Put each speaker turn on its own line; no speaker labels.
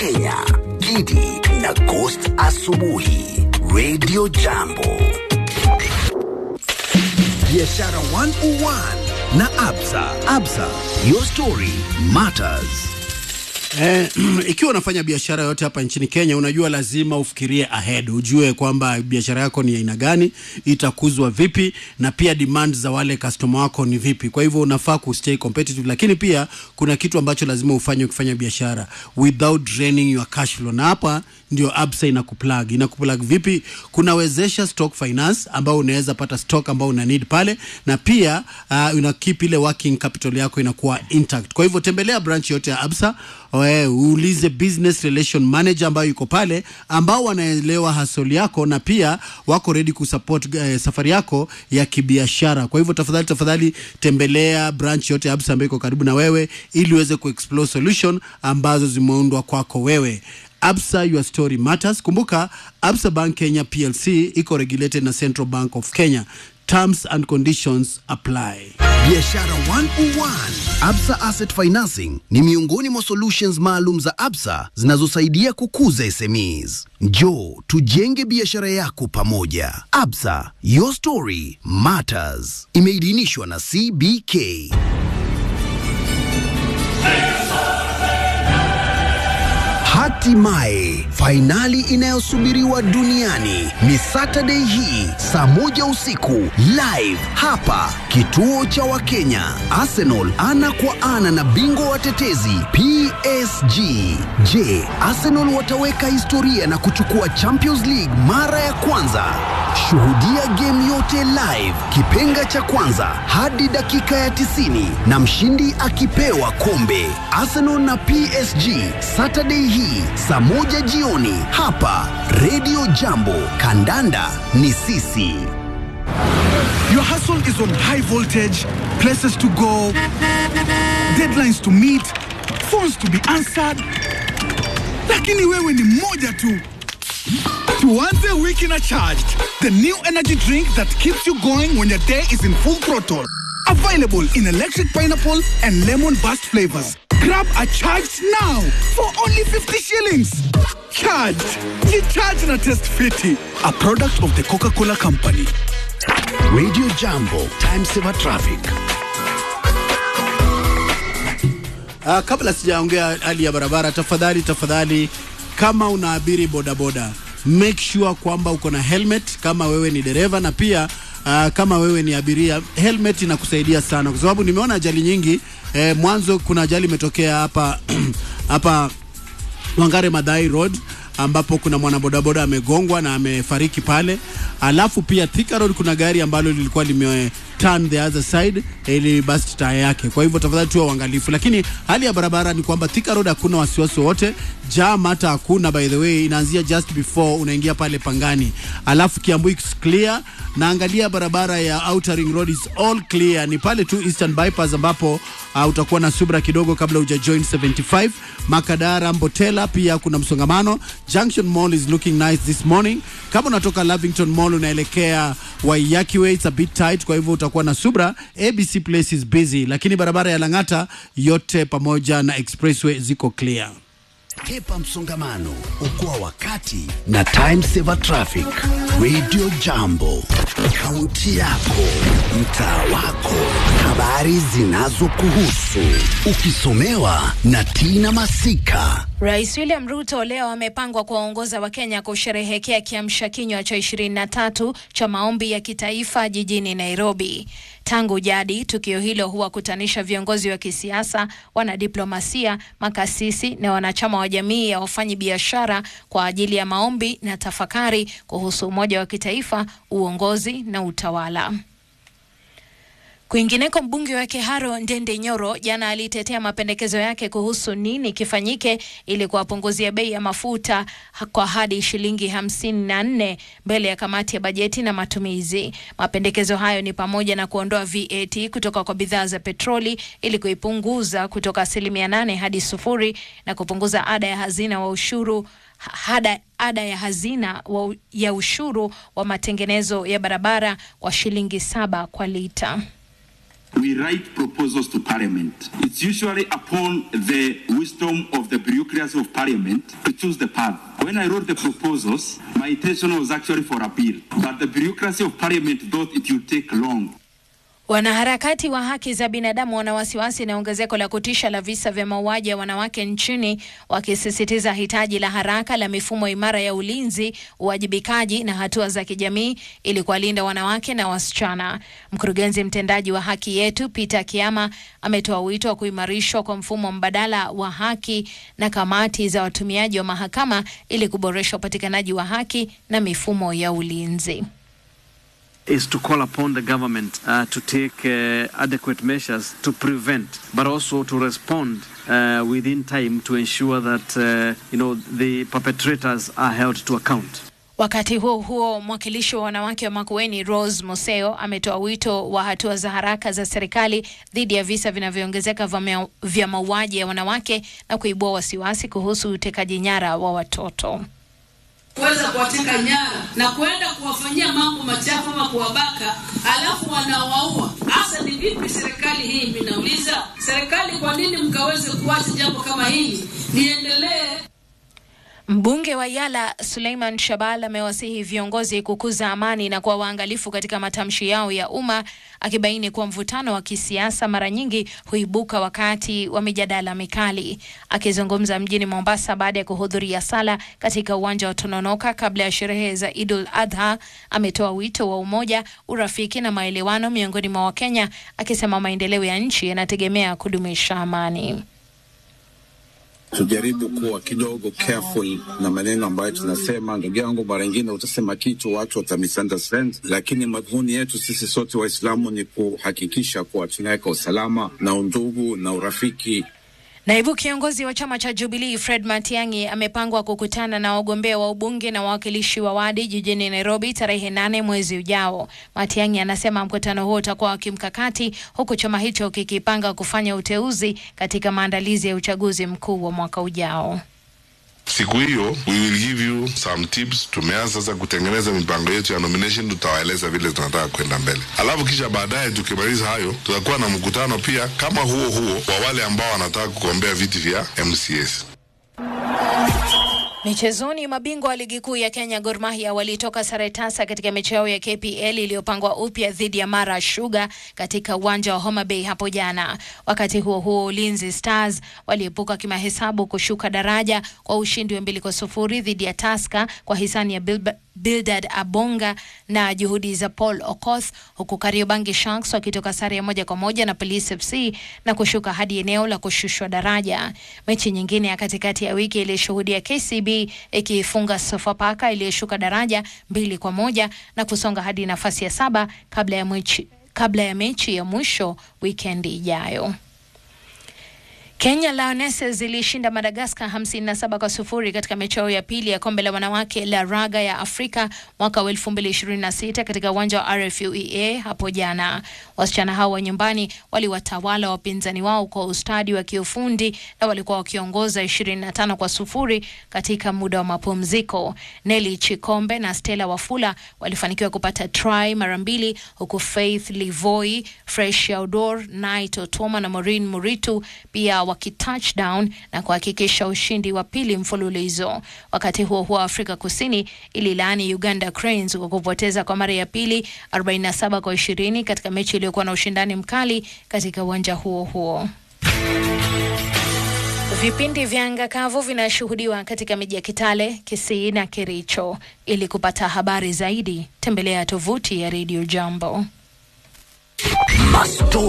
Kenya, Gidi na Ghost Asubuhi, Radio Jambo. Biashara 101 na Absa. Absa, your story matters.
Eh, ikiwa unafanya biashara yote hapa nchini Kenya, unajua lazima ufikirie ahead, ujue kwamba biashara yako ni aina gani, itakuzwa vipi, na pia demand za wale customer wako ni vipi. Kwa hivyo unafaa kustay competitive, lakini pia kuna kitu ambacho lazima ufanye ukifanya biashara without draining your cash flow, na hapa ndio Absa inakuplug. Inakuplug vipi? Kunawezesha stock finance ambao unaweza pata stock ambao una need pale, na pia uh, una keep ile working capital yako inakuwa intact. Kwa hivyo tembelea branch yote ya Absa we, uulize business relation manager ambayo yuko pale, ambao wanaelewa hustle yako na pia wako ready kusupport eh, safari yako ya kibiashara. Kwa hivyo tafadhali tafadhali tembelea branch yote ya Absa ambayo iko karibu na wewe ili uweze kuexplore solution ambazo zimeundwa kwako wewe. Absa, your story matters. Kumbuka Absa Bank Kenya PLC iko regulated na Central Bank of Kenya. Terms and conditions apply.
Biashara 101. Absa Asset Financing ni miongoni mwa solutions maalum za Absa zinazosaidia kukuza SMEs. Njoo tujenge biashara yako pamoja. Absa, your story matters. Imeidhinishwa na CBK. Hatimaye fainali inayosubiriwa duniani ni Saturday hii saa moja usiku live hapa kituo cha Wakenya. Arsenal ana kwa ana na bingwa watetezi PSG. Je, Arsenal wataweka historia na kuchukua Champions League mara ya kwanza? Shuhudia game yote live, kipenga cha kwanza hadi dakika ya 90 na mshindi akipewa kombe. Arsenal na PSG Saturday hii saa moja jioni hapa Radio Jambo. Kandanda ni sisi.
Your hustle is on high voltage, places to go, deadlines to meet, phones to be answered. Lakini wewe ni moja tu. Tuanze wiki na charged, the new energy drink that keeps you going when your day is in full throttle. Available in electric pineapple and lemon burst flavors. Grab a charged now for only 50 shillings. Charged. Ye charge na test fiti. A product of the Coca-Cola Company.
Radio Jambo, time saver traffic.
Uh, kabla sijaongea hali ya barabara, tafadhali tafadhali, kama unaabiri bodaboda, make sure kwamba uko na helmet kama wewe ni dereva, na pia uh, kama wewe ni abiria, helmet inakusaidia sana, kwa sababu nimeona ajali nyingi eh, mwanzo kuna ajali imetokea hapa hapa Wangare Madhai Road ambapo kuna mwanabodaboda amegongwa na amefariki pale. Alafu pia Thika Road kuna gari ambalo lilikuwa lime turn the other side ili basi taya yake. Kwa hivyo tafadhali tuwe uangalifu, lakini hali ya barabara ni kwamba Thika Road hakuna wasiwasi wowote, jam hata hakuna. By the way, inaanzia just before unaingia pale Pangani, alafu Kiambu is clear na angalia barabara ya Outer Ring Road is all clear, ni pale tu Eastern Bypass ambapo uh, utakuwa na subra kidogo kabla uja join 75 Makadara Mbotela, pia kuna msongamano. Junction Mall is looking nice this morning. Kama unatoka Lavington Mall unaelekea Waiyaki Way, it's a bit tight, kwa hivyo utakuwa na subra. ABC Place is busy, lakini barabara ya Lang'ata yote pamoja na expressway ziko clear.
Kepa msongamano, okoa wakati na time saver traffic. Radio Jambo, kaunti yako, mtaa wako, habari zinazokuhusu, ukisomewa na Tina Masika.
Rais William Ruto leo amepangwa kuwaongoza Wakenya kusherehekea kiamsha kinywa cha 23 cha maombi ya kitaifa jijini Nairobi. Tangu jadi, tukio hilo huwakutanisha viongozi wa kisiasa, wanadiplomasia, makasisi na wanachama wa jamii ya wafanyi biashara kwa ajili ya maombi na tafakari kuhusu umoja wa kitaifa, uongozi na utawala. Kwingineko, mbunge wa Keharo Ndende Nyoro jana alitetea mapendekezo yake kuhusu nini kifanyike ili kuwapunguzia bei ya mafuta kwa hadi shilingi hamsini na nne mbele ya kamati ya bajeti na matumizi. Mapendekezo hayo ni pamoja na kuondoa VAT kutoka kwa bidhaa za petroli ili kuipunguza kutoka asilimia nane hadi sufuri na kupunguza ada ya hazina wa ushuru hada ada ya hazina wa, ya ushuru wa matengenezo ya barabara kwa shilingi saba kwa lita.
we write proposals to Parliament. It's usually upon the wisdom of the bureaucracy of Parliament to choose the path. When I wrote the proposals, my intention was actually for appeal, but the bureaucracy of Parliament thought it would take long.
Wanaharakati wa haki za binadamu wana wasiwasi na ongezeko la kutisha la visa vya mauaji ya wanawake nchini, wakisisitiza hitaji la haraka la mifumo imara ya ulinzi, uwajibikaji na hatua za kijamii ili kuwalinda wanawake na wasichana. Mkurugenzi mtendaji wa Haki Yetu Peter Kiama ametoa wito wa kuimarishwa kwa mfumo mbadala wa haki na kamati za watumiaji wa mahakama ili kuboresha upatikanaji wa haki na mifumo ya ulinzi.
is to call upon the government uh, to take uh, adequate measures to prevent, but also to respond uh, within time to ensure that uh, you know the perpetrators are held to account.
Wakati huo huo, mwakilishi wa wanawake wa Makueni Rose Museo ametoa wito wa hatua za haraka za serikali dhidi ya visa vinavyoongezeka vya mea- vya mauaji ya wanawake na kuibua wasiwasi kuhusu utekaji nyara wa watoto.
kuweza kuwateka nyara na kwenda kuwafanyia mambo machafu ama kuwabaka, alafu wanawaua. Hasa ni vipi serikali hii? Minauliza serikali, kwa nini mkaweze kuacha jambo kama hili liendelee?
Mbunge wa Yala Suleiman Shabal amewasihi viongozi kukuza amani na kuwa waangalifu katika matamshi yao ya umma, akibaini kuwa mvutano wa kisiasa mara nyingi huibuka wakati wa mijadala mikali. Akizungumza mjini Mombasa baada ya kuhudhuria sala katika uwanja wa Tononoka kabla ya sherehe za Idul Adha, ametoa wito wa umoja, urafiki na maelewano miongoni mwa Wakenya, akisema maendeleo ya nchi yanategemea kudumisha amani.
tujaribu kuwa kidogo careful na maneno ambayo tunasema. Ndugu yangu, mara ingine utasema kitu watu wata misunderstand, lakini madhumuni yetu sisi sote Waislamu ni kuhakikisha kuwa tunaweka usalama na undugu na urafiki
Naibu kiongozi wa chama cha Jubilee Fred Matiang'i amepangwa kukutana na wagombea wa ubunge na wawakilishi wa wadi jijini Nairobi tarehe nane mwezi ujao. Matiang'i anasema mkutano huo utakuwa wa kimkakati huku chama hicho kikipanga kufanya uteuzi katika maandalizi ya uchaguzi mkuu wa mwaka ujao.
Siku hiyo we will give you some tips. Tumeanza sasa kutengeneza mipango yetu ya nomination, tutawaeleza vile tunataka kwenda mbele, alafu kisha baadaye tukimaliza hayo, tutakuwa na mkutano pia kama huo huo wa wale ambao wanataka kugombea viti vya MCS.
Michezoni, mabingwa wa ligi kuu ya Kenya Gor Mahia walitoka sare tasa katika mechi yao ya KPL iliyopangwa upya dhidi ya Mara Sugar katika uwanja wa Homa Bay hapo jana. Wakati huo huo, Ulinzi Stars waliepuka kimahesabu kushuka daraja kwa ushindi wa mbili kwa sufuri dhidi ya Tusker kwa hisani ya Bilba Bildad Abonga na juhudi za Paul Okoth, huku Kariobangi Sharks wakitoka sare ya moja kwa moja na Police FC na kushuka hadi eneo la kushushwa daraja. Mechi nyingine ya katikati ya wiki ilishuhudia KCB ikiifunga Sofapaka iliyoshuka daraja mbili kwa moja na kusonga hadi nafasi ya saba kabla ya mechi, kabla ya mechi ya mwisho wikendi ijayo. Kenya Lionesses zilishinda Madagaskar 57 kwa sufuri katika mechi yao ya pili ya kombe la wanawake la raga ya Afrika mwaka wa 2026 katika uwanja wa RFUEA hapo jana. Wasichana hao wa nyumbani waliwatawala wapinzani wao kwa ustadi wa kiufundi na walikuwa wakiongoza 25 kwa sufuri katika muda wa mapumziko. Nelly Chikombe na Stella Wafula walifanikiwa kupata try mara mbili huku Faith Livoi, Fresh Odor, Night Otoma na Maureen Muritu pia wakitouchdown na kuhakikisha ushindi wa pili mfululizo. Wakati huo huo, Afrika Kusini ililaani Uganda Cranes kwa kupoteza kwa mara ya pili 47 kwa 20 katika mechi iliyokuwa na ushindani mkali katika uwanja huo huo. Vipindi vya anga kavu vinashuhudiwa katika miji ya Kitale, Kisii na Kericho. Ili kupata habari zaidi, tembelea tovuti ya Radio Jambo.
Mastori